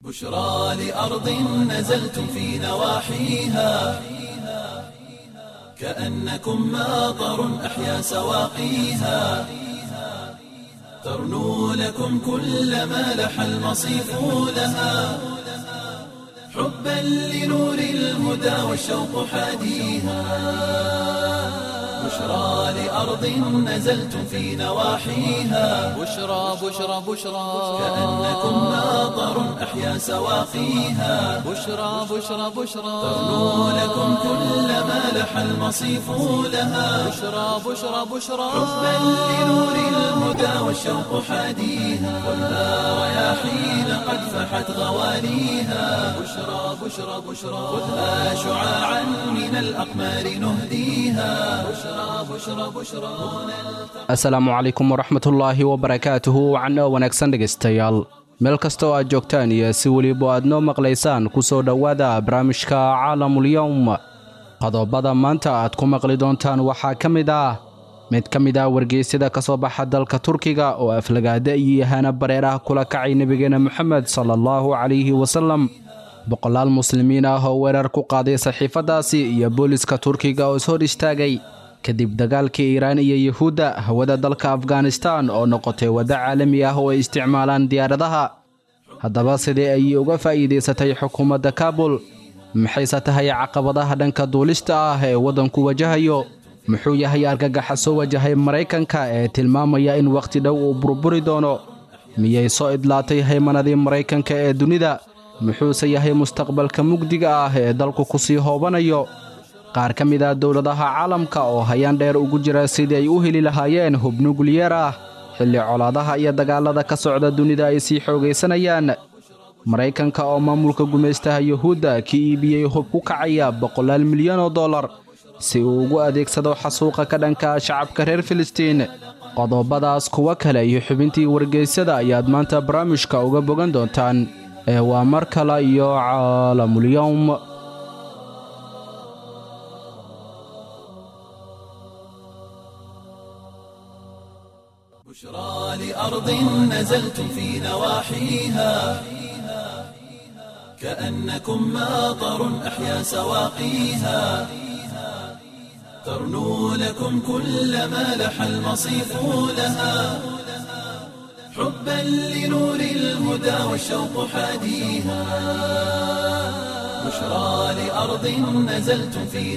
بشرى لأرض نزلتم في نواحيها كأنكم ماطر أحيا سواقيها ترنو لكم كل ما لح المصيف لها حبا لنور الهدى والشوق حاديها بشرى لأرض نزلتم في نواحيها بشرى بشرى بشرى كأنكم ماطر أحيا سواقيها بشرى بشرى بشرى ترنو لكم كل ما لح المصيف لها بشرى بشرى بشرى حبا لنور الهدى والشوق حاديها خذها رياحين قد فحت غواليها بشرى بشرى بشرى خذها شعاعا من الأقمار نهديها بشرى بشرى بشرى asalaamu calaykum waraxmatullaahi wabarakaatuhu wacno wanaagsan dhegaystayaal meel kasta oo aad joogtaan iyo si weliba aad noo maqlaysaan ku soo dhowaada barnaamijka caalamulyowm qodobada maanta aad ku maqli doontaan waxaa ka mid ah mid ka mid ah wargeysyada ka soo baxa dalka turkiga oo aflagaada iyo yahaana bareeraha kula kacay nebigeena moxamed sala allahu calayhi wasalam boqolaal muslimiin ah oo weerar ku qaaday saxiifaddaasi iyo booliska turkiga oo ishor istaagay kadib dagaalkii iiraan iyo yuhuudda hawada dalka afghanistan oo noqotay waddo caalami ah oo ay isticmaalaan diyaaradaha haddaba sidee ayay uga faa'iidaysatay xukuumadda kaabul maxayse tahay caqabadaha dhanka duulista ah ee waddanku wajahayo muxuu yahay argagaxa soo wajahay maraykanka ee tilmaamaya in wakhti dhow uu burburi doono miyay soo idlaatay haymanadii maraykanka ee dunida muxuuse yahay mustaqbalka mugdiga ah ee dalku ku sii hoobanayo qaar ka mid ah dowladaha caalamka oo hayaan dheer ugu jira sidii ay u heli lahaayeen hub nukliyeer ah xilli colaadaha iyo dagaallada ka socda dunida ay sii xoogaysanayaan maraykanka oo maamulka gumaystaha yuhuudda ka iibiyey hub ku kacaya boqolaal milyan oo dollar si uu ugu adeegsado xasuuqa ka dhanka shacabka reer filistiin qodobadaas kuwa kale iyo xubintii wargeysyada ayaad maanta barnaamijka uga bogan doontaan ee waa mar kale iyo caalamulyowm بشرى لأرض نزلتم في نواحيها كأنكم ماطر أحيا سواقيها ترنو لكم كل ما لح المصيف لها حبا لنور الهدى والشوق حاديها بشرى لأرض نزلتم في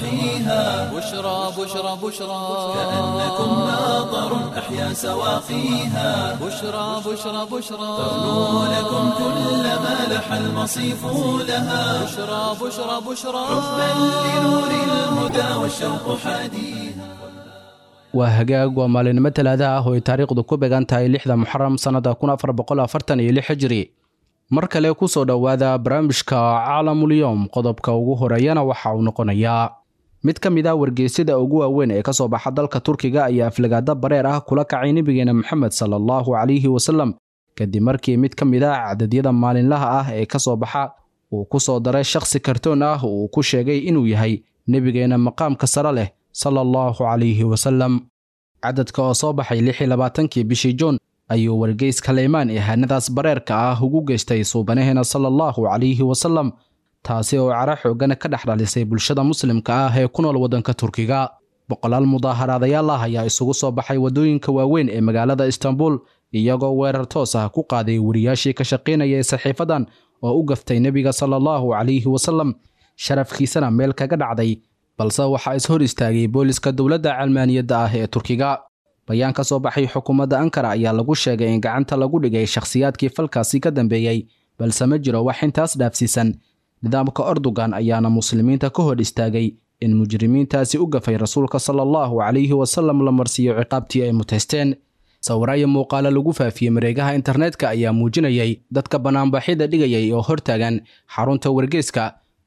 نواحيها بشرى بشرى بشرى كأنكم ماطر أحيا سواقيها بشرى بشرى بشرى ترنو لكم كل ما لح المصيف لها بشرى بشرى بشرى حبا لنور الهدى والشوق حاديها waa hagaag waa maalinimo talaada ah oo ay taariikhdu ku beegan tahay lixda muxaram sannada kun afar boqol afartan iyo lix hijri mar kale ku soo dhowaada barnaamijka caalamulyoom qodobka ugu horeeyana waxa uu noqonayaa mid ka mid ah wargeysyada ugu waaweyn ee ka soo baxa dalka turkiga ayaa aflagaada bareer ah kula kacay nebigeena moxamed sala allahu calayhi wasalam kadib markii mid ka mid ah cadadyada maalinlaha ah ee ka soo baxa uu ku soo daray shakhsi kartoon ah uu ku sheegay inuu yahay nebigeena maqaamka sare leh sala allahu calayhi wasalam cadadka oo soo baxay lix iyo labaatankii bishii juun ayuu wargeys kaleymaan ihaanadaas bareerka ah ugu geystay suubanaheena sala allahu calayhi wasalam taasi oo cara xoogana ka dhex dhalisay bulshada muslimka ah ee ku nool waddanka turkiga boqolaal mudaaharaadayaal ah ayaa isugu soo baxay waddooyinka waaweyn ee magaalada istanbul iyagoo weerar toos ah ku qaaday wariyaashii ka shaqaynayay saxiifadan oo u gaftay nebiga sala allahu calayhi wasalam sharafkiisana meel kaga dhacday balse waxaa is-hor istaagay booliska dowladda calmaaniyadda ah ee turkiga bayaan ka soo baxay xukuumadda ankara ayaa lagu sheegay in gacanta lagu dhigay shakhsiyaadkii falkaasi ka dambeeyey balse ma jiro wax intaas dhaafsiisan nidaamka ordogan ayaana muslimiinta ka hor istaagay in mujrimiintaasi u gafay rasuulka sala allahu calayhi wasalam la marsiiyo ciqaabtii ay mutaysteen sawiraayo muuqaalo lagu faafiyey mareegaha internetka ayaa muujinayay dadka bannaanbaxyada dhigayay oo hortaagan xarunta wargeeska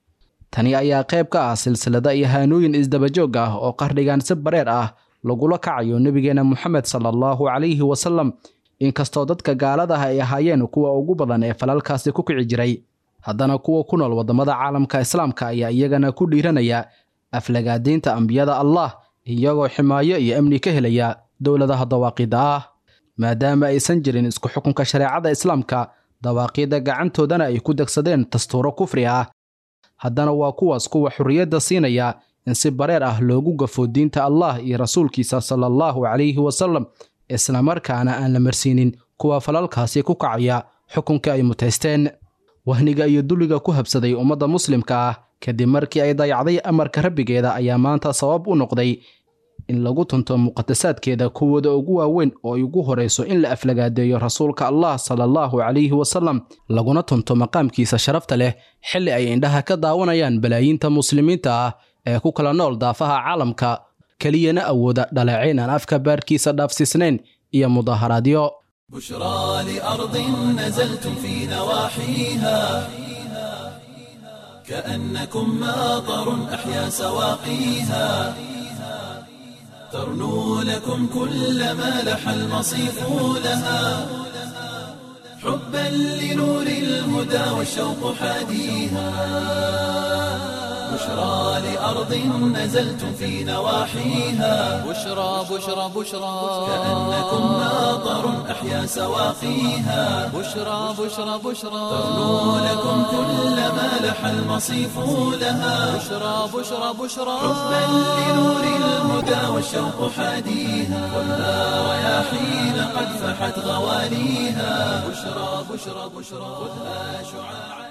tani ayaa qayb ka ah silsilada iyo haanooyin isdabajoog ah oo qardhigan si bareer ah lagula kacayo nebigeena moxamed sala allahu calayhi wasalam inkastoo dadka gaaladaha ay ahaayeen kuwa ugu badan ee falalkaasi ku kici jiray haddana kuwa ku nool waddamada caalamka islaamka ayaa iyagana ku dhiiranaya aflagaadiinta ambiyada allah iyagoo ximaayo iyo amni ka helaya dowladaha dawaaqida ah maadaama aysan jirin isku xukunka shareecada islaamka dawaaqiidda gacantoodana ay ku degsadeen dastuuro kufri ah haddana waa kuwaas kuwa xorriyadda siinaya in si bareer ah loogu gafo diinta allah iyo rasuulkiisa sala allahu calayhi wasallam islamarkaana aan la marsiinin kuwa falalkaasi ku kacaya xukunka ay mutaysteen wahniga iyo dulliga ku habsaday ummadda muslimka ah kadib markii ay dayacday amarka rabbigeeda ayaa maanta sabab u noqday in lagu tunto muqadasaadkeeda kuwooda ugu waaweyn oo ay ugu horayso in la aflagaadeeyo rasuulka allah sala allahu calayhi wasallam laguna tunto maqaamkiisa sharafta leh xilli ay indhaha ka daawanayaan balaayiinta muslimiinta ah ee ku kala nool daafaha caalamka keliyana awooda dhaleecayn aan afka baarkiisa dhaafsiisnayn iyo mudaharaadyo بشرى لأرض نزلتم في نواحيها كأنكم ماطر أحيا سواقيها ترنو لكم كل ما لح المصيف لها حبا لنور الهدى والشوق حاديها بشرى لأرض نزلتم في نواحيها بشرى بشرى بشرى كأنكم ماطر أحيا سواقيها بشرى بشرى بشرى ترنو لكم كل ما لح المصيف لها بشرى بشرى بشرى حبا لنور الهدى والشوق حاديها خذها رياحين قد فحت غواليها بشرى بشرى بشرى خذها شعاعا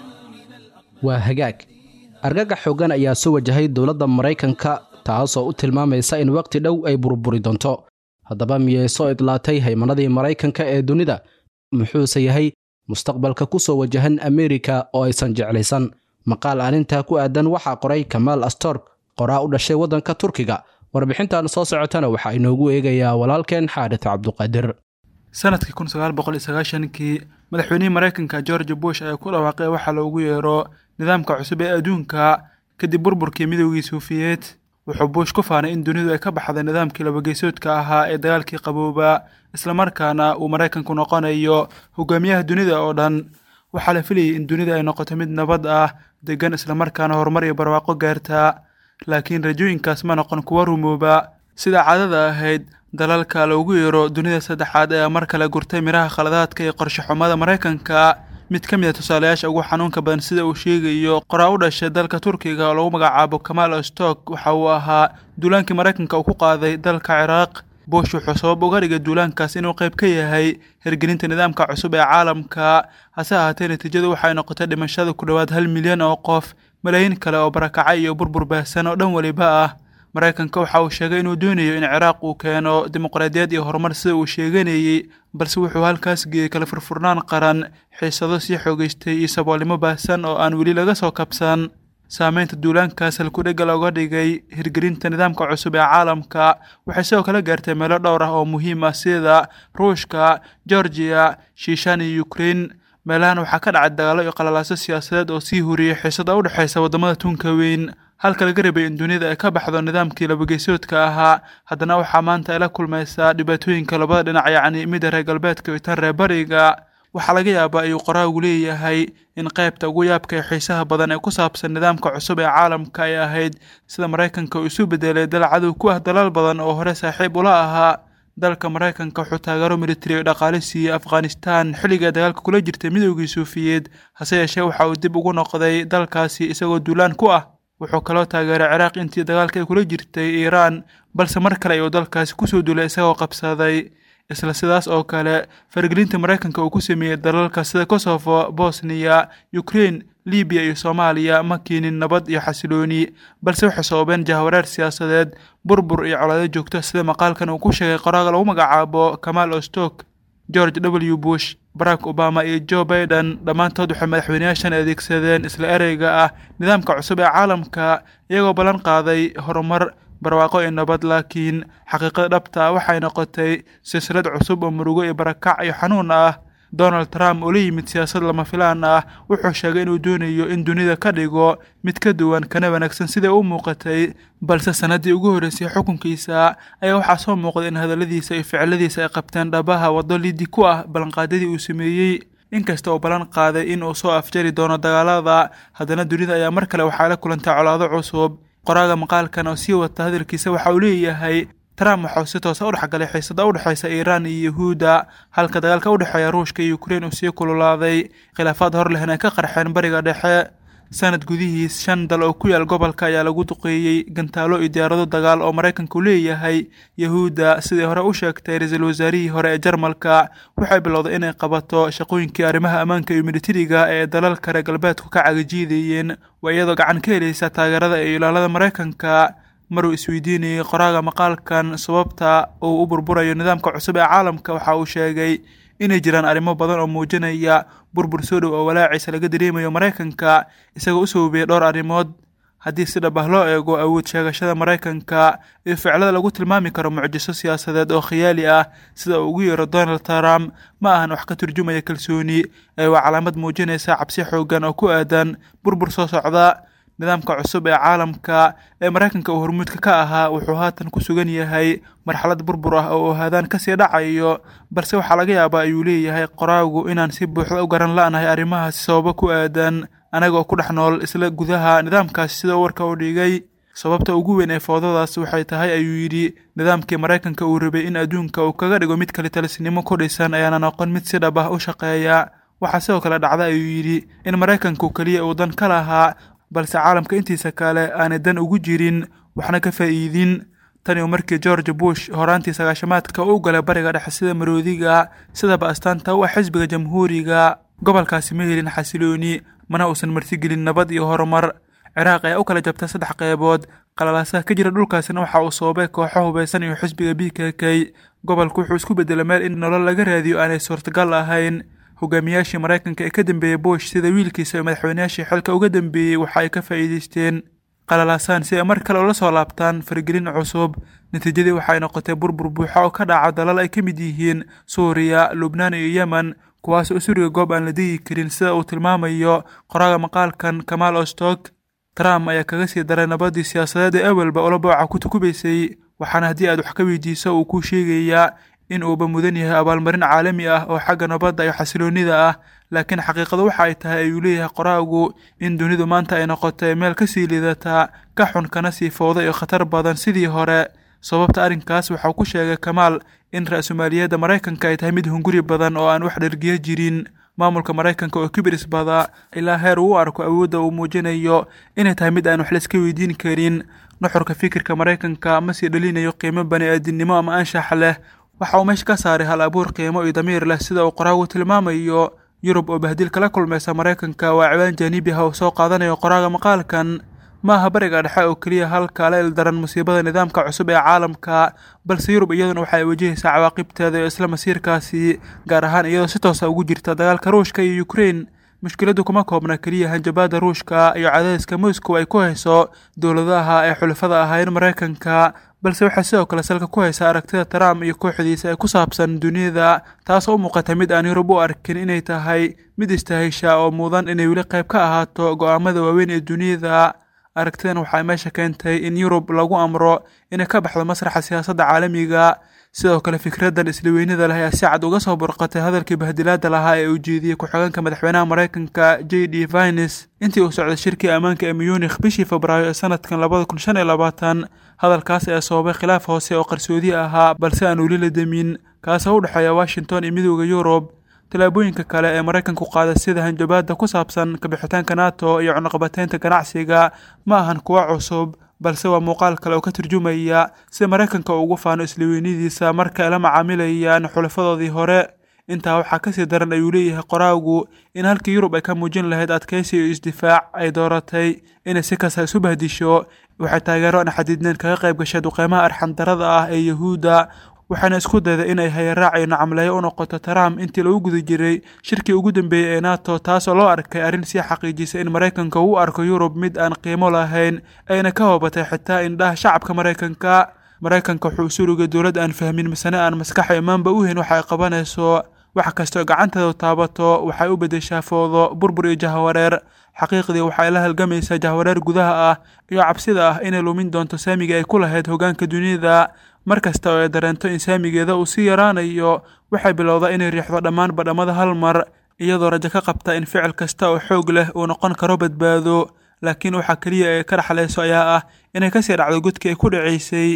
waa hagaag argagax xooggan ayaa soo wajahay dowladda maraykanka taasoo u tilmaamaysa in waqti dhow ay burburi doonto haddaba miyay soo idlaatay haymanadii maraykanka ee dunida muxuuse yahay mustaqbalka ku soo wajahan ameerika oo aysan jeclaysan maqaal arrintaa ku aadan waxaa qoray kamaal astorg qoraa u dhashay waddanka turkiga warbixintan soo socotana waxaa inoogu eegayaa walaalkeen xaadith cabduqaadir sanadkii kun sagaal boqol iyo sagaashankii madaxweynihii maraykanka george bush ayaa ku dhawaaqay waxaa loogu yeero nidaamka cusub ee adduunka kadib burburkii midoogii suufiyeed wuxuu bush ku faanay in dunidu ay ka baxday nidaamkii labageysoodka ahaa ee dagaalkii qabooba islamarkaana uu maraykanku noqonayo hogaamiyaha dunida oo dhan waxaa la filayay in dunida ay noqoto mid nabad ah degan islamarkaana horumar iyo barwaaqo gaarta laakiin rajooyinkaas ma noqon kuwa rumooba sida caadada ahayd dalalka loogu yeero dunida saddexaad ayaa mar kale gurtay midhaha khaladaadka iyo qorshe xumada maraykanka mid ka mid a tusaalayaasha ugu xanuunka badan sida uu sheegayo qoraa u dhashay dalka turkiga oo lagu magacaabo kamaal ostok waxa uu ahaa duulaankii maraykanka uu ku qaaday dalka ciraaq bush wuxuu sabab uga dhigay duulaankaas inuu qayb ka yahay hirgelinta nidaamka cusub ee caalamka hase ahaatee natiijadu waxay noqotay dhimashada ku dhowaad hal milyan oo qof malaayiin kale oo barakacay iyo burbur baahsan oo dhan weliba ah maraykanka waxa uu sheegay inuu doonayo in ciraaq uu keeno dimuqraadiyad iyo horumar sida uu sheeganayey balse wuxuu halkaas geeyey kala furfurnaan qaran xiisado sii xoogeystay iyo saboolnimo baahsan oo aan weli laga soo kabsan saameynta duulaankaas halkudhega looga dhigay hirgelinta nidaamka cusub ee caalamka waxay sidoo kale gaartay meelo dhowr ah oo muhiim ah sida ruushka georgiya shiishaan iyo ukrein meelahan waxaa ka dhacay dagaallo iyo qalalaaso siyaasadeed oo sii huriyey xiisada u dhexaysa waddamada tunka weyn halka laga rabay in dunida ay ka baxdo nidaamkii labageysoodka ahaa haddana waxaa maanta ay la kulmaysaa dhibaatooyinka labada dhinac yacni midda reer galbeedka iyo tan reer bariga waxaa laga yaabaa ayuu qoraagu leeyahay in qaybta ugu yaabka ee xiisaha badan ee ku saabsan nidaamka cusub ee caalamka ay ahayd sida maraykanka uu isu bedelay dal cadow ku ah dalal badan oo hore saaxiib ula ahaa dalka maraykanka wuxuu taageero militari oo dhaqaale siiyey afghanistan xilligai dagaalka kula jirtay midoogii suufiyeed hase yeeshee waxa uu dib ugu noqday dalkaasi isagoo duulaan ku ah wuxuu kaloo taageeray ciraaq intii dagaalka ay kula jirtay iiraan balse mar kale ayuu dalkaasi kusoo duulay isagoo qabsaday isla sidaas oo kale faragelinta maraykanka uu ku sameeyey dalalka sida kosovo bosniya ukrein libiya iyo soomaaliya ma keenin nabad iyo xasilooni balse waxay sababeen jahwareer siyaasadeed burbur iyo colaado joogto sida maqaalkan uu ku sheegay qoraaga lagu magacaabo kamaal ostok george w bush barack obama iyo joe baiden dhammaantood waxay madaxweyneyaashan adeegsadeen isla ereyga ah nidaamka cusub ee caalamka iyagoo ballan qaaday horumar barwaaqo iyo nabad laakiin xaqiiqada dhabta waxay noqotay silsilad cusub oo murugo iyo barakac iyo xanuun ah donald trump oo la yimid siyaasad lama filaan ah wuxuu sheegay inuu doonayo in dunida ka dhigo mid ka duwan kana wanaagsan siday u muuqatay balse sannaddii ugu horreysay xukunkiisa ayaa waxaa soo muuqday in hadalladiisa iyo ficiladiisa ay qabteen dhabaha waddo lidi ku ah ballanqaadadii uu sameeyey inkasta oo ballan qaaday in uu soo afjari doono dagaalada haddana dunida ayaa mar kale waxaa la kulantay colaado cusub qoraaga maqaalkan oo sii wata hadalkiisa waxa uu leeyahay trump waxauu si toosa u dhexgalay xiisada u dhexeysa iiraan iyo yuhuudda halka dagaalka u dhexeeya ruushka iyo ukrein uu sii kululaaday khilaafaad hor lehna ay ka qarxeen bariga dhexe sanad gudihiis shan dal oo ku yaal gobolka ayaa lagu duqeeyey gantaalo iyo diyaarado dagaal oo maraykanku leeyahay yahuudda sidii hore u sheegtay ra-iisul wasaarihii hore ee jarmalka waxay bilowday inay qabato shaqooyinkii arrimaha ammaanka iyo militariga ee dalalka reer galbeedku ka cagajiidayeen waa iyadoo gacan ka helaysa taageerada iyo ilaalada maraykanka maruu isweydiinayey qoraaga maqaalkan sababta uu u burburayo nidaamka cusub ee caalamka waxa uu sheegay inay jiraan arrimo badan oo muujinaya burbur soo dhow oo walaaciisa laga dareemayo maraykanka isagoo u sababiyey dhowr arrimood haddii si dhab ah loo eego awood sheegashada maraykanka iyo ficlada lagu tilmaami karo mucjiso siyaasadeed oo khiyaali ah sida uu ugu yeero donald trump ma ahan wax ka turjumaya kalsooni ee waa calaamad muujinaysa cabsi xoogan oo ku aadan burbur soo socda nidaamka cusub ee caalamka ee maraykanka uu hormuudka ka ahaa wuxuu haatan ku sugan yahay marxalad burbur ah oo uu haadaan kasii dhacayo balse waxaa laga yaabaa ayuu leeyahay qoraagu inaan si buuxda u garan la-nahay arrimahaasi sababo ku aadan anaga oo ku dhex nool isla gudaha nidaamkaasi sida warka u dhigay sababta ugu weyn ee foodadaas waxay tahay ayuu yidhi nidaamkii maraykanka uu rabay in adduunka uu kaga dhigo mid kale talisnimo ku dhisan ayaana noqon mid si dhab ah u shaqeeya waxaa sidoo kale dhacda ayuu yidhi in maraykanku keliya uu dan ka lahaa balse caalamka intiisa kale aanay dan ugu jirin waxna ka faa'iidin tani markii george bush horaantii sagaashamaadka u galay bariga dhexe sida maroodiga sidaba astaanta u ah xisbiga jamhuuriga gobolkaasi ma helin xasilooni mana uusan martigelin nabad iyo horumar ciraaq ayaa u kala jabtay saddex qeybood qalalaasaha ka jira dhulkaasina waxa uu soobay kooxo hubeysan iyo xisbiga b k k gobolku wuxuu isku bedelay meel in nolol laga raadiyo aanay suurtagal ahayn hogaamiyaashii maraykanka ee ka dambeeyey bush sida wiilkiisa oo madaxweynayaashii xilka uga dambeeyey waxa ay ka faa'iideysteen qalalaasaan si ay mar kale ula soo laabtaan faragelin cusub natiijadii waxay noqotay burbur buuxa oo ka dhaca dalal ay ka mid yihiin suuriya lubnaan iyo yemen kuwaas oo suriga goob aan la degi karin sida uu tilmaamayo qoraaga maqaalkan kamaal ostok trump ayaa kaga sii daray nabadii siyaasadeed ee awalba ula booca ku tukubaysay waxaana haddii aad wax ka weydiiso uu kuu sheegayaa in uuba mudan yahay abaalmarin caalami ah oo xagga nabadda iyo xasiloonnida ah laakiin xaqiiqadu waxa ay tahay ayuu leeyahay qoraagu in dunidu maanta ay noqotay meel ka sii liidata ka xun kana sii fowda iyo khatar badan sidii hore sababta arrinkaas waxau ku sheegay kamaal in ra-sumaaliyadda maraykanka ay tahay mid hunguri badan oo aan wax dhergiyo jirin maamulka maraykanka oo kibris bada ilaa heer uu u arko awoodda uu muujinayo inay tahay mid aan wax layska weydiin karin nuxurka fikirka maraykanka ma sii dhalinayo qiimo bani-aadinimo ama anshax leh waxa uu meesha ka saaray hal abuur qiimo iyo damiir leh sida uu qoraagu tilmaamayo yurub oo bahdil kala kulmaysa maraykanka waa ciwaan jaanibi ah oo soo qaadanayo qoraaga maqaalkan ma aha bariga dhexe oo keliya halka la ildaran musiibada nidaamka cusub ee caalamka balse yurub iyaduna waxay wajahaysaa cawaaqibteeda iyo isla masiirkaasi gaar ahaan iyadoo si toosa ugu jirta dagaalka ruushka iyo ukrein mushkiladdu kuma koobna keliya hanjabaada ruushka iyo cadaadiska moscow ay ku hayso dowladaha ee xulafada ahayn maraykanka balse waxay sidoo kale salka ku haysaa aragtida trump iyo kooxdiisa ee ku saabsan duniyada taasoo u muuqata mid aan yurub u arkin inay tahay mid istahisha oo mudan inay weli qayb ka ahaato go'aamada waaweyn ee duniyada aragtidan waxay meesha keentay in yurub lagu amro inay ka baxdo masraxa siyaasadda caalamiga sidoo kale fikraddan isla weynida leh ayaa si cad uga soo burqatay hadalkii bahdilaada lahaa ee uu jeediyey ku-xigeenka madaxweynaha maraykanka j d vines intii uu socday shirkii ammaanka ee munikh bishii febraayo ee sanadkan labada kun shan iyo labaatan hadalkaas ayaa sababay khilaaf hoose oo qarsoodi ahaa balse aan weli la demin kaasoo u dhexeeya washington iyo midooda yurub tallaabooyinka kale ee maraykanku qaaday sida hanjabaadda ku saabsan kabixitaanka nato iyo cunuqabateynta ganacsiga ma ahan kuwa cusub balse waa muuqaal kale oo ka turjumaya sida maraykanka uu ugu faano islaweynadiisa marka ay la macaamilayaan xulafadoodii hore intaa waxaa kasii daran ayuu leeyahay qoraagu in halkii yurub ay ka muujin lahayd adkaysi iyo isdifaac ay dooratay inay si kasta isu bahdisho waxay taageero aan xadiidneen kaga qayb gashay duqeymaha arxandarada ah ee yahuudda waxaana isku dayday inay hayaraac iyo nacamleeyo u noqoto trump intii lagu guda jiray shirkii ugu dambeeyey ee nato taasoo loo arkay arrin sii xaqiijisay in maraykanka uu arko yurub mid aan qiimo lahayn ayna ka hoobatay xitaa indhaha shacabka maraykanka maraykanka wuxuu surugay dowlad aan fahmin misane aan maskaxa imaanba u hayn waxa ay qabanayso wax kastoo gacanteedu taabato waxay u beddeshaa foodo burbur iyo jahwareer xaqiiqdii waxay la halgamaysaa jahwareer gudaha ah iyo cabsida ah inay lumin doonto saamiga ay ku lahayd hoggaanka duniyada mar kasta oo ay dareento in saamigeeda uu sii yaraanayo waxay bilowdaa inay riixdo dhammaan badhamada hal mar iyadoo rajo ka qabta in ficil kasta oo xoog leh uu noqon karo badbaado laakiin waxaa keliya ee ka dhexlayso ayaa ah inay kasii dhacdo godkii ay ku dhacaysay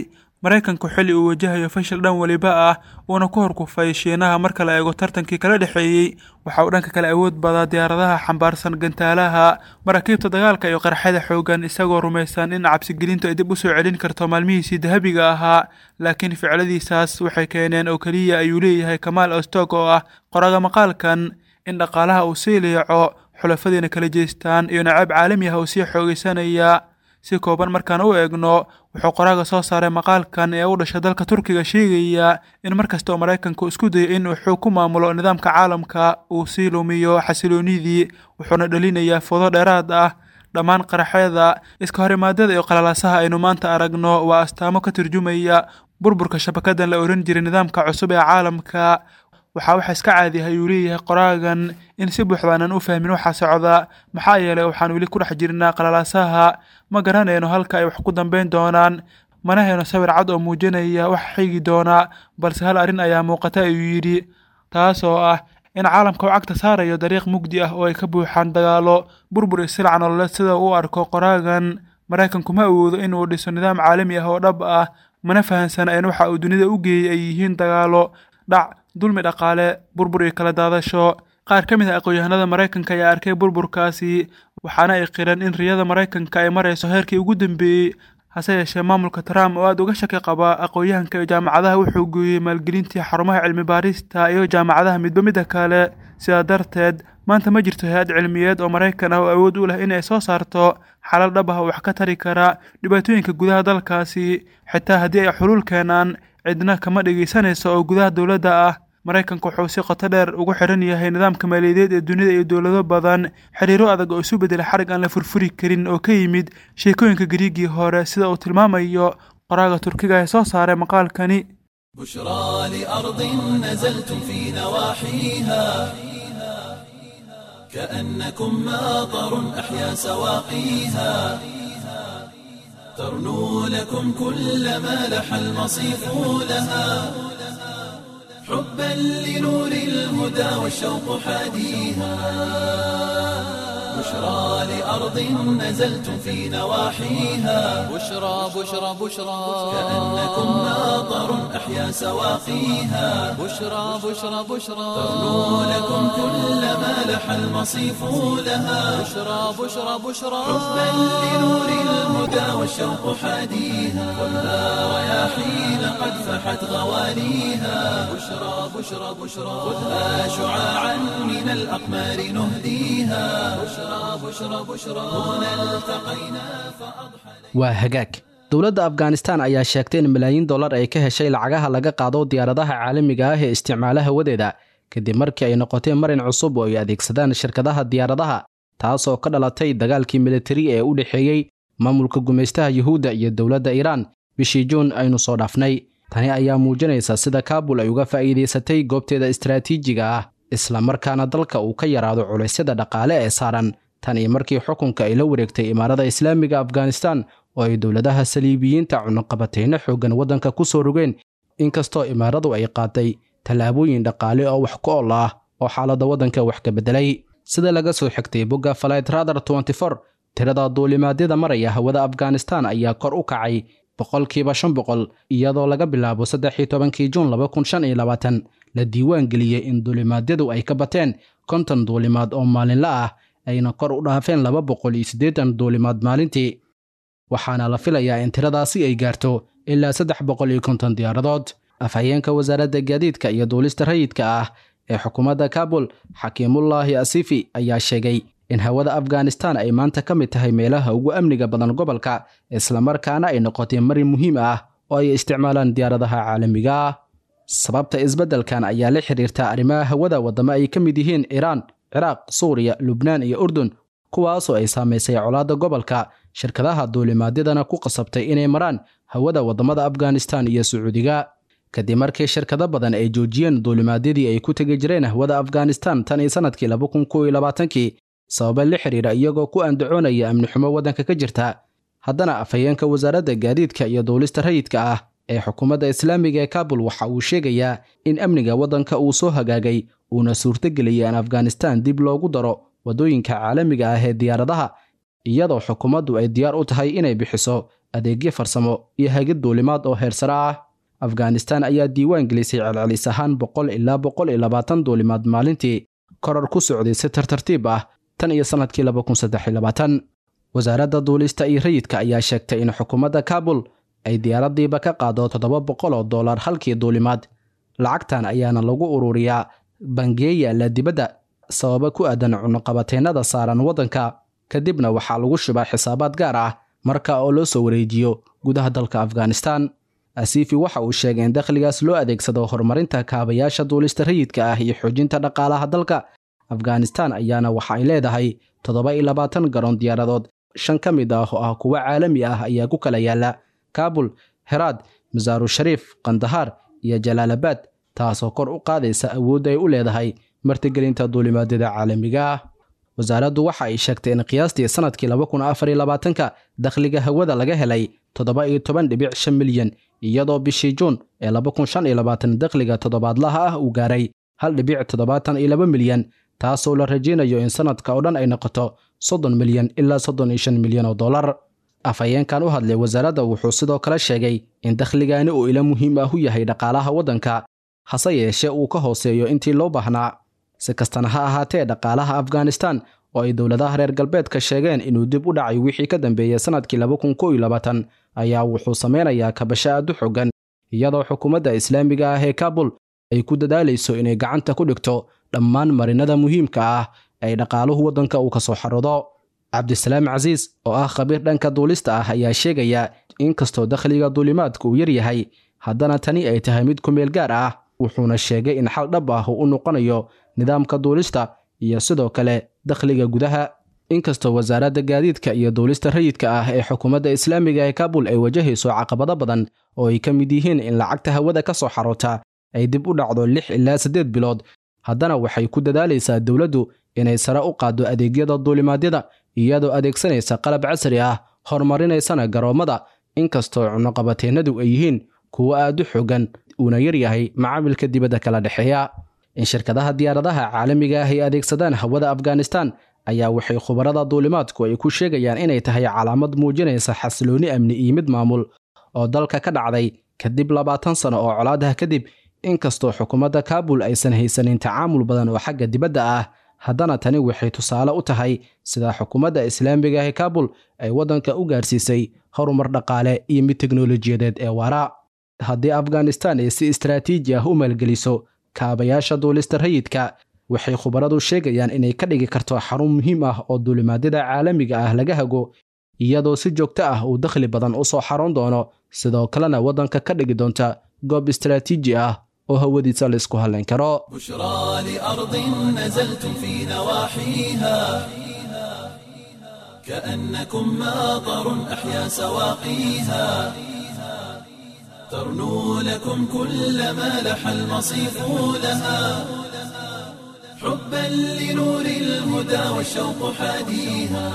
maraykanku xilli uu wajahayo fashil dhan weliba ah uuna ku horkufay shiinaha marka la eego tartankii kala dhexeeyey waxa uu dhanka kale awood badaa diyaaradaha xambaarsan gantaalaha maraakiibta dagaalka iyo qarxada xoogan isagoo rumaysan in cabsigelintu ay dib u soo celin karto maalmihiisii dahabiga ahaa laakiin ficladiisaas waxay keeneen oo keliya ayuu leeyahay kamaal ostog oo ah qoraga maqaalkan in dhaqaalaha uu sii liico xulafadiina kala jeestaan iyo nacaab caalami ah oo sii xoogaysanaya si kooban markaan u eegno wuxuu qoraaga soo saaray maqaalkan ee u dhashay dalka turkiga sheegaya in mar kasta oo maraykanku isku dayo in uu xoog ku maamulo nidaamka caalamka uu sii lumiyo xasiloonidii wuxuuna dhalinayaa fudo dheeraad ah dhammaan qaraxyada iska horimaadada iyo qalalaasaha aynu maanta aragno waa astaamo ka turjumaya burburka shabakadan la ohan jiray nidaamka cusub ee caalamka waxaa waxa iska caadi ah ayuu leeyahay qoraagan in si buuxdaanan u fahmin waxaa socda maxaa yeelay waxaan weli ku dhex jirnaa qalalaasaha ma garanayno halka ay wax ku dambeyn doonaan mana hayno sawir cad oo muujinaya wax xigi doona balse hal arrin ayaa muuqata ayuu yidhi taas oo ah in caalamka uu cagta saarayo dariiq mugdi ah oo ay ka buuxaan dagaalo burbur iyo silac nololeed sida uu arko qoraagan maraykanku ma awoodo inuu dhiso nidaam caalami ah oo dhab ah mana fahansana in waxa uu dunida u geeyey ay yihiin dagaalo dhac dulmi dhaqaale burbur iyo kala daadasho qaar ka mid ah aqoon-yahanada maraykanka ayaa arkay burburkaasi waxaana ay qireen in riyada maraykanka ay marayso heerkii ugu dambeeyey hase yeeshee maamulka trump oo aada uga shaki qaba aqoon-yahanka iyo jaamacadaha wuxuu gooyey maalgelintii xarumaha cilmi baarista iyo jaamacadaha midba midda kale sidaa darteed maanta ma jirto hay-ad cilmiyeed oo maraykan ah oo awood u leh in ay soo saarto xalal dhab ah oo wax ka tari kara dhibaatooyinka gudaha dalkaasi xitaa haddii ay xuluul keenaan cidna kama dhegaysanayso oo gudaha dowladda ah maraykanku wuxuu si qoto dheer ugu xiran yahay nidaamka maaliyadeed ee dunida iyo dowlado badan xiriiro adag oo isu bedela xarig aan la furfuri karin oo ka yimid sheekooyinka gariigii hore sida uu tilmaamayo qoraaga turkiga ee soo saaray maqaalkani بشرى لأرض نزلتم في نواحيها كأنكم ماطر أحيا سواقيها ترنو لكم كل ما لح المصيف لها حبا لنور الهدى والشوق حاديها بشرى لأرض نزلتم في نواحيها بشرى بشرى بشرى كأنكم ماطر أحيا سواقيها بشرى بشرى بشرى ترنو لكم كل ما لح المصيف لها بشرى بشرى بشرى حبا لنور الهدى والشوق حاديها خذها رياحين قد فحت غواليها بشرى بشرى بشرى خذها شعاعا من الأقمار نهديها بشرى بشرى بشرى هنا التقينا فأضحى waa hagaag dowladda afghanistan ayaa sheegtay in malaayiin dollar ay ka heshay lacagaha laga qaado diyaaradaha caalamiga ah ee isticmaala hawadeeda kadib markii ay noqotay marin cusub oo ay adeegsadaan shirkadaha diyaaradaha taasoo ka dhalatay dagaalkii militari ee u dhexeeyey maamulka gumaystaha yuhuudda iyo dowladda iiraan bishii juun aynu soo dhaafnay tani ayaa muujinaysa sida kaabul ay uga faa'iidaysatay goobteeda istaraatiijiga ah isla markaana dalka uu ka yaraado culaysyada dhaqaale ee saaran tan iyo markii xukunka ay la wareegtay imaarada islaamiga afghanistan oo ay dowladaha saliibiyiinta cunaqabatayno xooggan waddanka ku soo rogeen inkastoo imaaradu ay qaaday tallaabooyin dhaqaale oo wax ku ol ah oo xaaladda waddanka wax ka beddelay sida laga soo xigtay bogga flight radar 24 tirada duulimaadyada maraya hawada afghanistan ayaa kor u kacay boqolkiiba shan boqol iyadoo laga bilaabo saddex iyo tobankii juun laba kun shan iyo labaatan la diiwaan geliyey in duulimaadyadu ay ka bateen konton duulimaad oo maalinla ah ayna kor u dhaafeen laba boqol iyo siddeetan duulimaad maalintii waxaana la filayaa in tiradaasi ay gaarto ilaa saddex boqol iyo konton diyaaradood afhayeenka wasaaradda gaadiidka iyo duulista rayidka ah ee xukuumadda kabul xakiimullaahi asifi ayaa sheegay in hawada afghanistan ay maanta ka mid tahay meelaha ugu amniga badan gobolka islamarkaana ay noqotay marin muhiim ah oo ay isticmaalaan diyaaradaha caalamiga ah sababta isbeddelkan ayaa la xiriirta arrimaha hawada waddamo ay ka mid yihiin iiraan ciraaq suuriya lubnaan iyo urdun kuwaasoo ay saamaysay colaadda gobolka shirkadaha duulimaadyadana ku qasabtay inay maraan hawada waddamada afghanistan iyo sacuudiga kadib markii shirkado badan ay joojiyeen duulimaadyadii ay ku tegi jireen hawada afghanistan tan iyo sannadkii laba kun kow iyo labaatankii sababa la xiriira iyagoo ku andacoonaya amni xumo waddanka ka jirta haddana afhayeenka wasaaradda gaadiidka iyo duulista rayidka ah ee xukuumadda islaamiga ee kabul waxa uu sheegayaa in amniga waddanka uu soo hagaagay uuna suurtageliyay in afghanistan dib loogu daro waddooyinka caalamiga ah ee diyaaradaha iyadoo xukuumaddu ay diyaar u tahay inay bixiso adeegyo farsamo iyo hagid duulimaad oo heersare ah afghanistan ayaa diiwaan gelisay celcelis ahaan boqol ilaa boqol iyo labaatan duulimaad maalintii koror ku socday si tartartiib ah tan iyo sannadkii laba kun saddex iyo labaatan wasaaradda duulista iyo rayidka ayaa sheegtay in xukuumadda kaabul ay diyaaraddiiba ka qaado toddoba boqol oo dollar halkii duulimaad lacagtan ayaana lagu ururiyaa bangeeya la dibadda sababa ku aadan cunuqabateennada saaran waddanka kadibna waxaa lagu shubaa xisaabaad gaar ah marka oo loo soo wareejiyo gudaha dalka afghanistan asiifi waxa uu sheegay in dakhligaas loo adeegsado horumarinta kaabayaasha duulista rayidka ah iyo xoojinta dhaqaalaha dalka afghanistan ayaana waxa ay leedahay toddoba iyo labaatan garoon diyaaradood shan ka mid ah oo ah kuwo caalami ah ayaa ku kala yaala kaabul heraad masaaru shariif kandahaar iyo jalaalabad taasoo kor u qaadaysa awoodda ay u leedahay martigelinta duulimaadyada caalamiga ah wasaaraddu waxa ay sheegtay in qiyaastii sannadkii laba kun afar iyo labaatanka dakhliga hawada laga helay toddoba iyo toban dhibic shan milyan iyadoo bishii juun ee laba kun shan iyo labaatan dakhliga toddobaadlaha ah uu gaaray hal dhibic toddobaatan iyo laba milyan taasoo la rajaynayo in sannadka oo dhan ay noqoto soddon milyan ilaa soddon iyo shan milyan oo dollar afhayeenkan u hadlay wasaaradda wuxuu sidoo kale sheegay in dakhligaani uu ila muhiim ah u yahay dhaqaalaha waddanka hase yeeshee uu ka hooseeyo intii loo baahnaa si kastana ha ahaatee dhaqaalaha afghanistan oo ay dowladaha reer galbeedka sheegeen inuu dib u dhacay wixii ka dambeeyey sannadkii laba kun kow iyo labaatan ayaa wuxuu samaynayaa kabasho aad u xoogan iyadoo xukuumadda islaamiga ah ee kaabul ay ku dadaalayso inay gacanta ku dhigto dhammaan marinada muhiimka ah ay dhaqaaluhu waddanka uu ka soo xarudo cabdisalaam casiis oo ah khabiir dhanka duulista ah ayaa sheegaya in kastoo dakhliga duulimaadka uu yar yahay haddana tani ay tahay mid ku meel gaar ah wuxuuna sheegay in xal dhab ah uu u noqonayo nidaamka duulista iyo sidoo kale dakhliga gudaha inkastoo wasaaradda gaadiidka iyo duulista rayidka ah ee xukuumadda islaamiga ee kaabul ay wajahayso caqabado badan oo ay ka mid yihiin in lacagta hawada ka soo xaroota ay dib u dhacdo lix ilaa siddeed bilood haddana waxay ku dadaalaysaa dowladdu inay sare u qaaddo adeegyada duulimaadyada iyadoo adeegsanaysa qalab casri ah horumarinaysana garoommada inkastoo cunuqabateennadu ay yihiin kuwo aad u xoogan uuna yar yahay macaamilka dibadda kala dhexeeya in shirkadaha diyaaradaha caalamiga ah ay adeegsadaan hawada afghanistan ayaa waxay khubarada duulimaadku ay ku sheegayaan inay tahay calaamad muujinaysa xasiloonni amni iyo mid maamul oo dalka ka dhacday kadib labaatan sano oo colaadaha kadib inkastoo xukuumadda kaabul aysan haysanin tacaamul badan oo xagga dibadda ah haddana tani waxay tusaale u tahay sida xukuumadda islaamiga ah ee kaabul ay waddanka u gaarsiisay horumar dhaqaale iyo mid teknolojiyadeed ee waara haddii afghanistan ay si istraatiiji ah u maalgeliso kaabayaasha duulista rayidka waxay khubaradu sheegayaan inay ka dhigi karto xarun muhiim ah oo duulimaadyada caalamiga ah laga hago iyadoo si joogto ah uu dakhli badan u soo xaroon doono sidoo kalena waddanka ka dhigi doonta goob istraatiiji ah oo hawadiisa la isku hallayn karo بشرى لأرض نزلتم في نواحيها كأنكم ماطر أحيا سواقيها ترنو لكم كل ما لح المصيف لها حبا لنور الهدى والشوق حاديها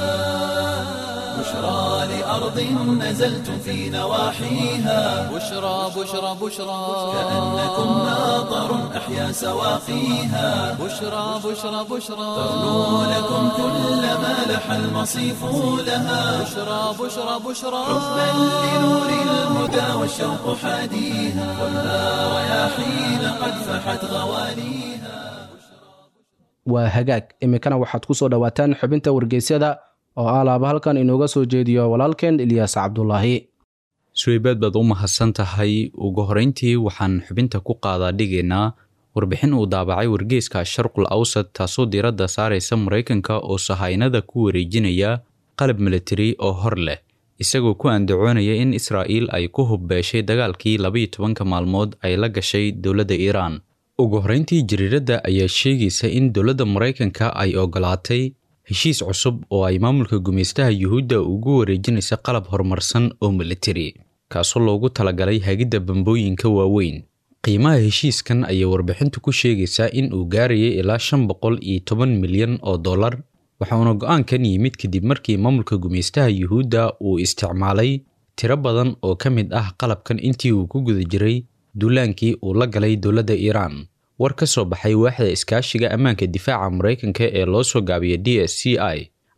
بشرى لأرض نزلتم في نواحيها بشرى بشرى بشرى كأنكم ماطر أحيا سواقيها بشرى بشرى بشرى ترنو لكم كل ما لح المصيف لها بشرى بشرى بشرى حبا لنور الهدى والشوق حاديها والنار رياحين قد فحت غوانيها waa hagaag iminkana waxaad ku soo dhowaataan xubinta wargeysyada oo ah laaba halkan inooga soo jeediyo walaalkeen ilyaas cabdulaahi suweybaad baad u mahadsan tahay ugu horrayntii waxaan xubinta ku qaadaa dhigaynaa warbixin uu daabacay wargeyska sharqul awsad taasoo diiradda saaraysa maraykanka oo sahaynada ku wareejinaya qalab militari oo hor leh isagoo ku andacoonaya in israa'iil ay ku hubbeeshay dagaalkii labaiyo tobanka maalmood ay la gashay dowladda iiraan ugu horrayntii jariiradda ayaa sheegaysa in dowladda maraykanka ay ogolaatay heshiis cusub oo ay maamulka gumaystaha yuhuudda ugu wareejinaysa qalab horumarsan oo militari kaasoo loogu talagalay hagidda bambooyinka waaweyn qiimaha heshiiskan ayay warbixintu ku sheegaysaa in uu gaarayay ilaa shan boqol iyo toban milyan oo dollar waxauna go-aankan yimid kadib markii maamulka gumaystaha yuhuudda uu isticmaalay tiro badan oo ka mid ah qalabkan intii uu ku guda jiray duulaankii uu la galay dowladda iiraan war ka soo baxay waaxda iskaashiga ammaanka difaaca maraykanka ee loo soo gaabiyay d s c i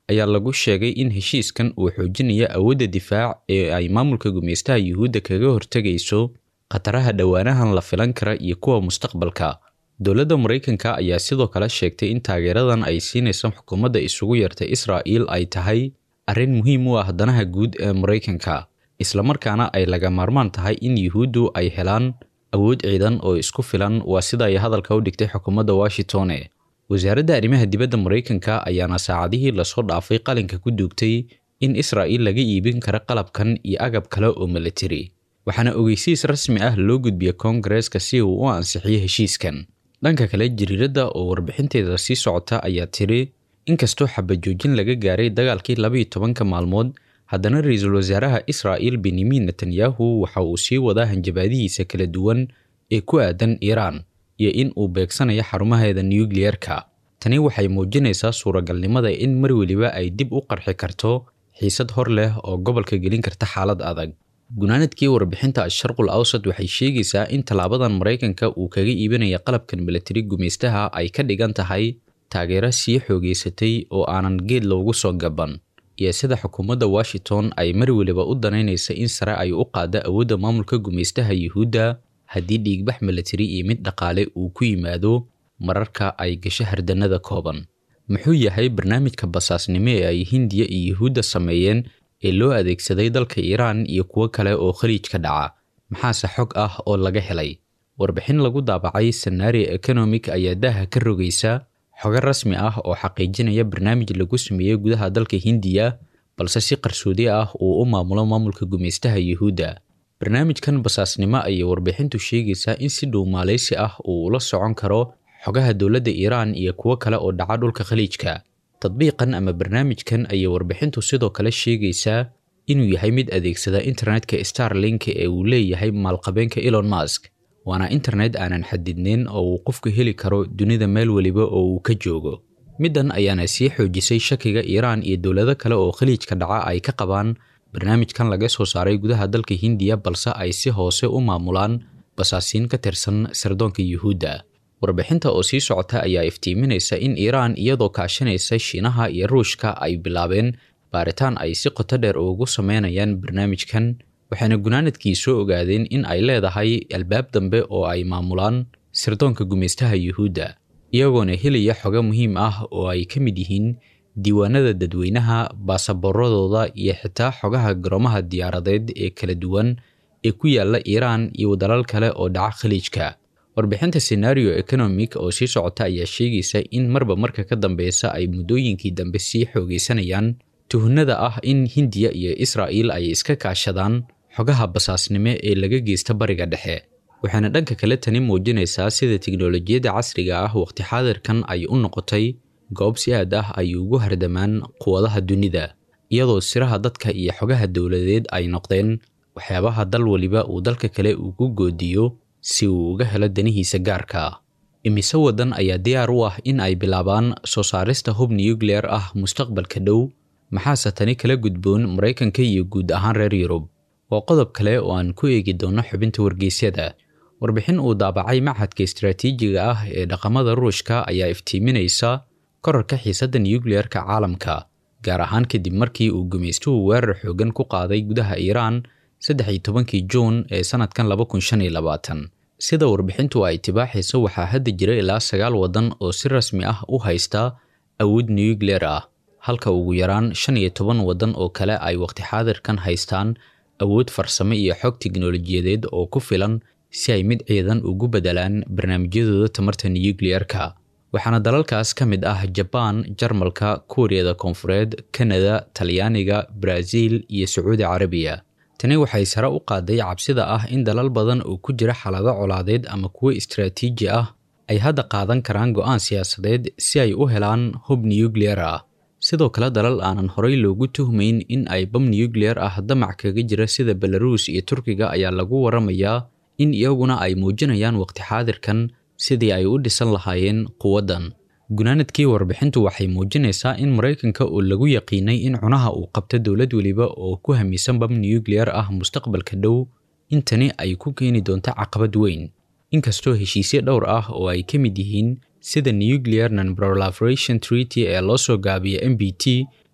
ayaa lagu sheegay in heshiiskan uu xoojinayo awoodda difaac ee ay maamulka gumaystaha yuhuudda kaga hortegayso khataraha dhowaanahan la filan kara iyo kuwa mustaqbalka dowladda maraykanka ayaa sidoo kale sheegtay in taageeradan ay siinaysa xukuumadda isugu yartay israa'iil ay tahay arrin muhiim u ah danaha guud ee maraykanka islamarkaana ay laga maarmaan tahay in yuhuuddu ay helaan awood ciidan oo isku filan waa sida ay hadalka u dhigtay xukuumadda washingtone wasaaradda arrimaha dibadda maraykanka ayaana saacadihii lasoo dhaafay qalinka ku duugtay in israa'iil laga iibin karo qalabkan iyo agab kale oo militari waxaana ogeysiis rasmi ah loo gudbiyey koongareeska si uu u ansixiyo heshiiskan dhanka kale jariiradda oo warbixinteeda sii socota ayaa tiri inkastoo xabajoojin laga gaaray dagaalkii labaiyo tobanka maalmood haddana ra-iisul wasaaraha israa'iil benyamin netanyahu waxa uu sii wadaa hanjabaadihiisa kala duwan ee ku aadan iiraan iyo in uu beegsanayo xarumaheeda nukliyeerka tani waxay muujinaysaa suuragalnimada in mar weliba ay dib u qarxi karto xiisad hor leh oo gobolka gelin karta xaalad adag gunaanadkii warbixinta asharqul awsad waxay sheegaysaa in tallaabadan maraykanka uu kaga iibinaya qalabkan milatari gumaystaha ay ka dhigan tahay taageero sii xoogeysatay oo aanan geed loogu soo gaban iyo sida xukuumadda washington ay mar weliba u danaynaysa in sare ay u qaadda awoodda maamulka gumaystaha yuhuudda haddii dhiigbax milatari iyo mid dhaqaale uu ku yimaado mararka ay gasho hardanada kooban muxuu yahay barnaamijka basaasnimo ee ay hindiya iyo yuhuudda sameeyeen ee loo adeegsaday dalka iiraan iyo kuwo kale oo khaliij ka dhaca maxaase xog ah oo laga helay warbixin lagu daabacay senaari economic ayaa daaha ka rogaysa xogo rasmi ah oo xaqiijinaya barnaamij lagu sameeyey gudaha dalka hindiya balse si qarsoodi ah uu u maamulo maamulka gumaystaha yuhuudda barnaamijkan basaasnimo ayay warbixintu sheegaysaa in si dhow maaleysi ah uu ula socon karo xogaha dowladda iiraan iyo kuwo kale oo dhaca dhulka khaliijka tadbiiqan ama barnaamijkan ayay warbixintu sidoo kale sheegaysaa inuu yahay mid adeegsada internetka starlink ee uu leeyahay maalqabeenka elon musk waana internet aanan xadidneyn oo uu qofku heli karo dunida meel weliba oo uu ka joogo middan ayaana sii xoojisay shakiga iiraan iyo dowlado kale oo khaliijka dhaca ay ka qabaan barnaamijkan laga soo saaray gudaha dalka hindiya balse ay si hoose u maamulaan basaasiin ka tirsan sirdoonka yuhuudda warbixinta oo sii socota ayaa iftiiminaysa in iiraan iyadoo kaashanaysa shiinaha iyo ruushka ay bilaabeen baaritaan ay si qoto dheer ugu sameynayaan barnaamijkan waxaana gunaanadkii soo ogaadeen in ay leedahay albaab dambe oo ay maamulaan sirdoonka gumaystaha yuhuudda iyagoona helaya xogo muhiim ah oo ay ka mid yihiin diiwaanada dadweynaha baasaboorradooda iyo xitaa xogaha garoomaha diyaaradeed ee kala duwan ee ku yaala iiraan iyo dalal kale oo dhaca khaliijka warbixinta senario economic oo sii socota ayaa sheegaysa in marba marka ka dambeysa ay muddooyinkii dambe sii xoogaysanayaan tuhunada ah in hindiya iyo israa'iil ay iska kaashadaan xogaha basaasnimo ee laga geysta bariga dhexe waxaana dhanka kale tani muujinaysaa sida tiknolojiyadda casriga ah waqti xaadirkan ay u noqotay goob si aad ah ay ugu hardamaan quwadaha dunida iyadoo siraha dadka iyo xogaha dowladeed ay noqdeen waxyaabaha dal waliba uu dalka kale ugu goodiyo si uu uga helo danihiisa gaarka imise waddan ayaa diyaar u ah in ay bilaabaan soo saarista hub nukleer ah mustaqbalka dhow maxaase tani kala gudboon maraykanka iyo guud ahaan reer yurub waa qodob kale oo aan ku eegi doono xubinta wargeysyada warbixin uu daabacay machadka istaraatiijiga ah ee dhaqamada ruushka ayaa iftiiminaysa korarka xiisadda nukleerka caalamka gaar ahaan kadib markii uu gumaystuhu weerar xoogan ku qaaday gudaha iiraan saddex iyo tobankii juun ee sanadkan laba kun shan iyo labaatan sida warbixintu ay tibaaxayso waxaa hadda jira ilaa sagaal waddan oo si rasmi ah u haysta awood nukleer ah halka ugu yaraan shan iyo toban waddan oo kale ay waqti xaadirkan haystaan awood farsamo iyo xog tiknolojiyadeed oo ku filan si ay mid ciidan ugu bedelaan barnaamijyadooda tamarta nukliyeerka waxaana dalalkaas ka mid ah jabaan jarmalka kuuriyada koonfureed kanada talyaaniga baraaziil iyo sacuudi carabiya tani waxay sare u qaaday cabsida ah in dalal badan oo ku jira xaalado colaadeed ama kuwo istaraatiiji ah ay hadda qaadan karaan go'aan siyaasadeed si ay u helaan hub nukliyer ah sidoo kale dalal aanan horey loogu tuhmayn in ay bam nukliyer ah damac kaga jira sida belaruus iyo turkiga ayaa lagu waramayaa in iyaguna ay muujinayaan waqti xaadirkan sidii ay u dhisan lahaayeen quwaddan gunaanadkii warbixintu waxay muujinaysaa in maraykanka oo lagu yaqiinay in cunaha uu qabto dowlad weliba oo ku hamisan bam nukliyer ah mustaqbalka dhow intani ay ku keeni doonto caqabad weyn inkastoo heshiisyo dhowr ah oo ay ka mid yihiin sida nuclear non proliferation treaty ee loo soo gaabiya m b t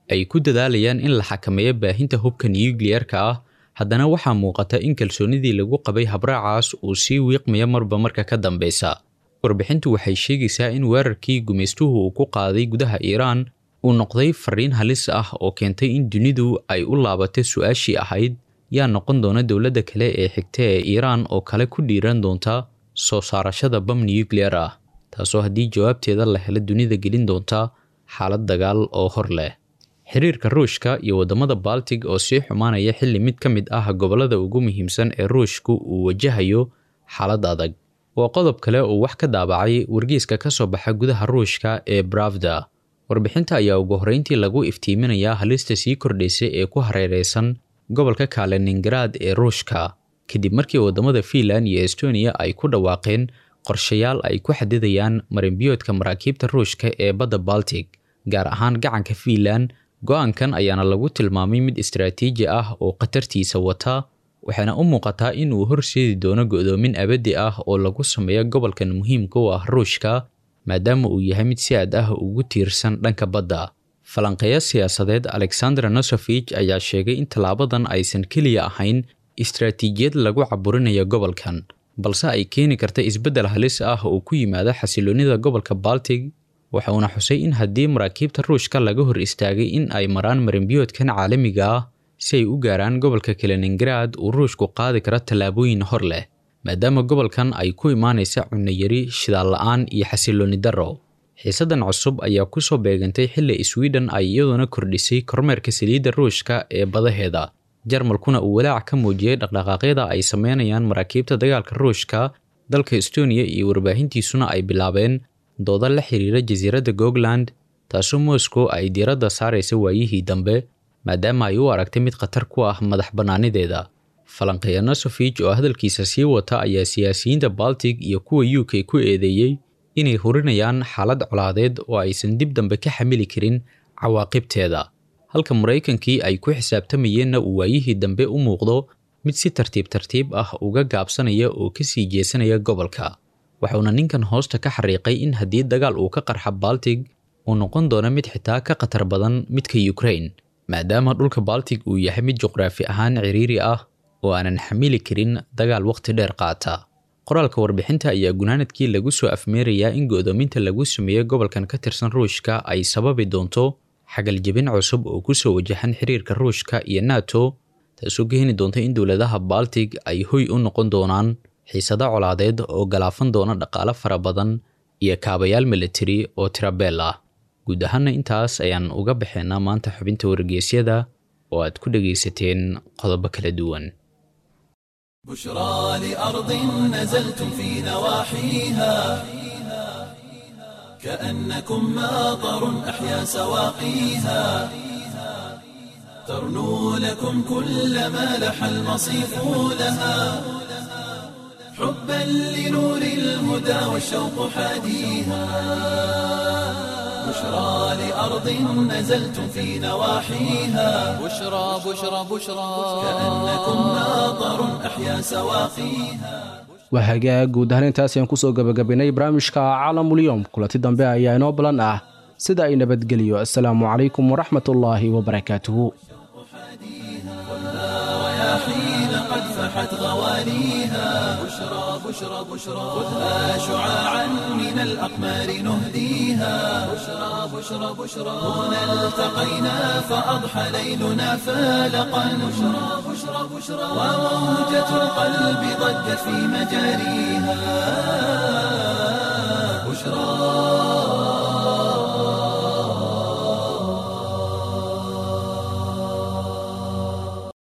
ay ku dadaalayaan in la xakameeyo baahinta hubka nuyukliyerka ah haddana waxaa muuqata in kalsoonidii lagu qabay habraacaas uu sii wiiqmaya marba marka ka dambeysa warbixintu waxay sheegaysaa in weerarkii gumaystuhu uu ku qaaday gudaha iiraan uu noqday fariin halis ah oo keentay in dunidu ay u laabatay su-aashii ahayd yaa noqon doona dowladda kale ee xigta ee iiraan oo kale ku dhiiran doonta soo saarashada bam nuyukliyer ah taasoo haddii jawaabteeda la helo dunida gelin doonta xaalad dagaal oo hor leh xiriirka ruushka iyo waddamada baltig oo sii xumaanaya xilli mid ka mid ah gobollada ugu muhiimsan ee ruushku uu wajahayo xaalad adag waa qodob kale oo wax ka daabacay wargeyska ka soo baxa gudaha ruushka ee bravda warbixinta ayaa ugu horreyntii lagu iftiiminayaa halista sii kordhaysa ee ku hareereysan gobolka kaliningrad ee ruushka kadib markii waddamada fiinland iyo estoniya ay ku dhawaaqeen qorshayaal ay ku xadidayaan marinbiyoodka maraakiibta ruushka ee badda baltic gaar ahaan gacanka fiinland go-aankan ayaana lagu tilmaamay mid istaraatiiji ah oo khatartiisa wata waxaana u muuqataa in uu horseedi doono go'doomin abadi ah oo lagu sameeyo gobolkan muhiimka u ah ruushka maadaama uu yahay mid si aad ah ugu tiirsan dhanka badda falanqeeya siyaasadeed alexander nosofich ayaa sheegay in tallaabadan aysan keliya ahayn istaraatiijiyad lagu caburinayo gobolkan balse ay keeni karta isbeddel halis ah oo ku yimaada xasiloonnida gobolka baltig waxa uuna xusay in haddii maraakiibta ruushka laga hor istaagay in ay maraan marinbiyoodkan caalamiga ah si ay u gaaraan gobolka kaliningrad uu ruushku qaadi karo tallaabooyin hor leh maadaama gobolkan ay ku imaanaysa cunayari shidaal la-aan iyo xasiloonni darro xiisaddan cusub ayaa ku soo beegantay xilli sweden ay iyaduna kordhisay kormeerka saliidda ruushka ee badaheeda jarmalkuna uu walaac ka muujiyey dhaqdhaqaaqyada ay sameynayaan maraakiibta dagaalka ruushka dalka estoniya iyo warbaahintiisuna ay bilaabeen dooda la xiriira jasiiradda gogland taasoo moscow ay diiradda saaraysa waayihii dambe maadaama ay u aragtay mid khatar ku ah madax bannaanideeda falanqeeya nosofich oo hadalkiisa sii wata ayaa siyaasiyiinta baltic iyo kuwa u k ku eedeeyey inay hurinayaan xaalad colaadeed oo aysan dib dambe ka xamili karin cawaaqibteeda halka maraykankii ay ku xisaabtamayeenna uu waayihii dambe u muuqdo mid si tartiib tartiib ah uga gaabsanaya oo ka sii jeesanaya gobolka waxauna ninkan hoosta ka xariiqay in haddii dagaal uu ka qarxa baltig uu noqon doono mid xitaa ka khatar badan midka ukraine maadaama dhulka baltig uu yahay mid juqraafi ahaan ciriiri ah oo aanan xamili karin dagaal waqti dheer qaata qoraalka warbixinta ayaa gunaanadkii lagu soo afmeerayaa in go'doominta lagu sameeyo gobolkan ka tirsan ruushka ay sababi doonto xagaljebin cusub oo kusoo wajahan xiriirka ruushka iyo nato taasoo keeni doonta in dowladaha baltig ay hoy u noqon doonaan xiisado colaadeed oo galaafan doona dhaqaale fara badan iyo kaabayaal militari oo tirabeel ah guud ahaana intaas ayaan uga baxeynaa maanta xubinta wargeysyada oo aad ku dhegaysateen qodobo kala duwan بشرى لأرض نزلتم في نواحيها كأنكم ماطر أحيا سواقيها ترنو لكم كل ما لح المصيف لها حبا لنور الهدى والشوق حاديها بشرى لأرض نزلتم في نواحيها بشرى بشرى بشرى كأنكم ماطر أحيا سواقيها waa hagaag guud ahaan intaas ayaan kusoo gabagabaynay barnaamijka caalamulyoom kulanti dambe ayaa inoo balan ah sida ay nabadgeliyo assalaamu calaykum waraxmatullaahi wabarakaatuhu حين قد فحت غواليها بشرى بشرى بشرى خذها شعاعا من الأقمار نهديها بشرى بشرى بشرى هنا التقينا فأضحى ليلنا فالقا بشرى بشرى بشرى وموجة القلب ضجت في مجاريها بشرى